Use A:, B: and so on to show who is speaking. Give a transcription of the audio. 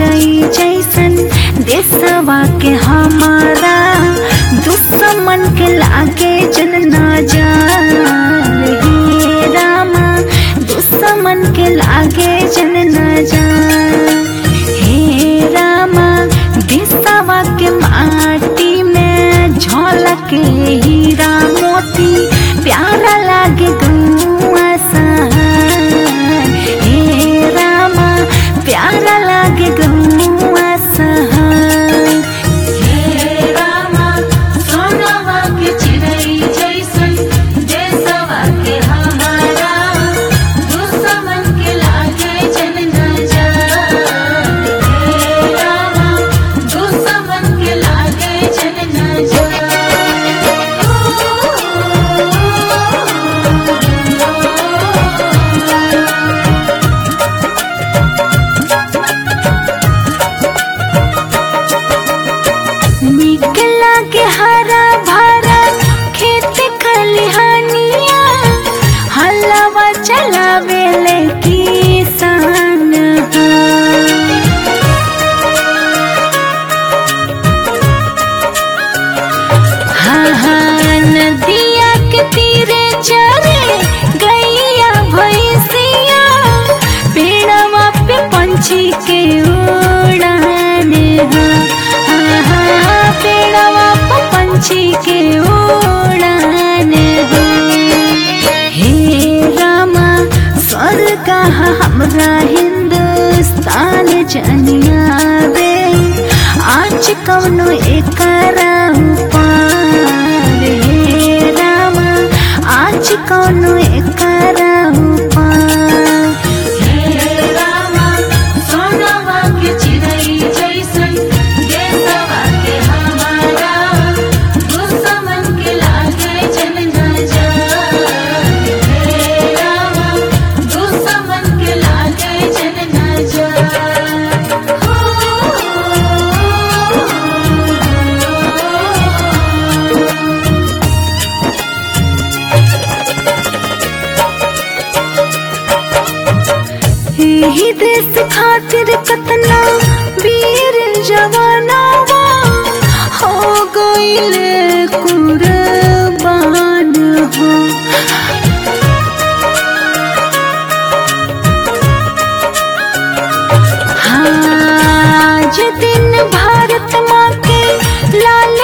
A: चिड़ई जैसन देशवा के हमारा दुश्मन के लागे जन ना जान हे रामा दुश्मन के लागे जन ना जान हे रामा देशवा के माटी में झलके हीरा मोती प्यारा लागे गौआ सहार हे रामा प्यारा लागे गौआ सहार
B: हे रामा सोनवा के चिड़ै जैसन देशवा के हमारा दुश्मन के लागे जन न जान हे रामा दुश्मन के लागे जन न जान
A: निक लागे हरा भरा खेत खलिहानिया हलवा चलावे ले किसान हाँ हाँ नदिया के तीरे चरे गैया भैंसिया पेड़वा पे पंछी के उड़ान हाँ हाँ हाँ पेड़वा पे पंछी के उड़ान हे रामा स्वर्ग हमरा हिंदुस्तान जनियावे आज कौनो एकरा उपार हे रामा आज कौनो एकरा उपार
B: हे रामा सोनवा के चिड़ै जैसन देशवा के हमारा दुश्मन के लागे जन न जान हे रामा दुश्मन के लागे जन न जान
A: यही देश खातिर कतना वीर जवानावा हो गईल कुर्बान हो आज दिन भारत माँ के लाल